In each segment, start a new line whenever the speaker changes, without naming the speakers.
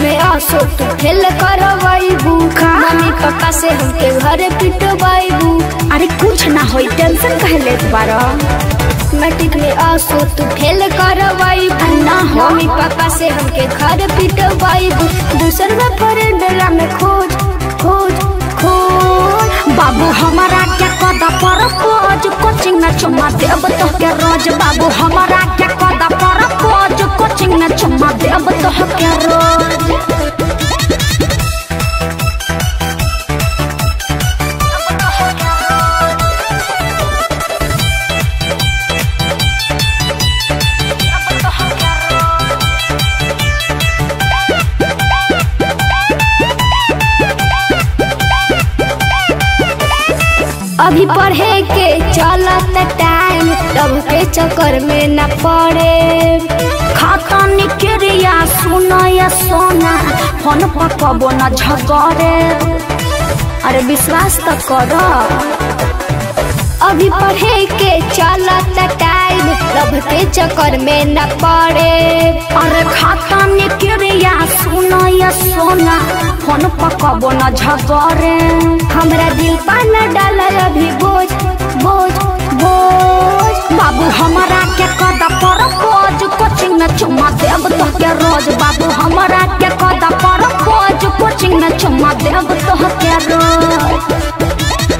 में आसो तू फेल करवाइबू मम्मी पापा से हमके घर पिटवाइबू
अरे कुछ ना होई टेंशन काहे लेत बारा
मैट्रिक में आसो तू फेल करवाइबू
ना हो।
मम्मी पापा से हमके घर पिटवाइबू दूसर में फरेंडरा में खोज खोज खोज
बाबू हमारा के कदा पर पोज कोचिंग में चुम्मा देब तो के रोज बाबू हमारा के कदा पर पोज कोचिंग में चुम्मा देब तो के रोज
अभी पढ़े के चलत टाइम तब के चक्कर में न पड़े
खाता निकरिया सुना या सोना फोन पर कबो न झगड़े अरे विश्वास तो करो
अभी पढ़े के चलत टाइम तब के चक्कर में न पड़े
अरे खाता निकरिया सुना या सोना फोन पर कबो न झगड़े
हमरा दिल पर न डाल अभी बोझ बोझ बोझ
बाबू हमारा के कदा पर पोज कोचिंग में चुम्मा देब तो के रोज बाबू हमारा के कदा पर पोज कोचिंग में चुम्मा देब तो के रोज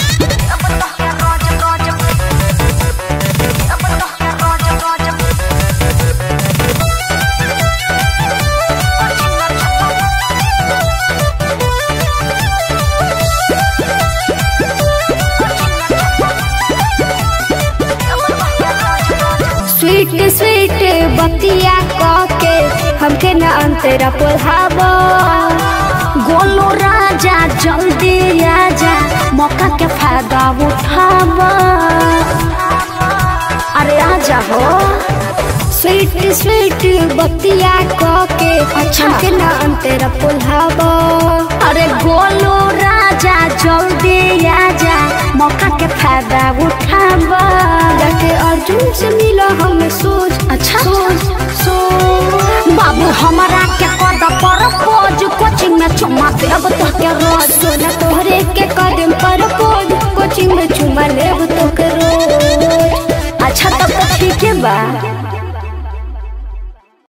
स्वीट स्वीट बतिया कह के हमके न अंतरा पढ़ाबो
गोलू राजा जल्दी आजा मौका के फायदा उठावा अरे आजा हो
स्वीट स्वीट बतिया कह के
अच्छा।
हमके न अंतरा पढ़ाबो
अरे गोलू राजा जल्दी आजा मौका के फायदा उठावा
जाके अर्जुन से मिला हमें सोच
अच्छा।
सोच सोच
बाबू हमारा के कदा पर पोज कोचिंग में चुम्मा देब तो के रोज
सोना तोहरे के कदम पर पोज कोचिंग में चुमा लेब तो के रोज
अच्छा तब तो ठीक है बा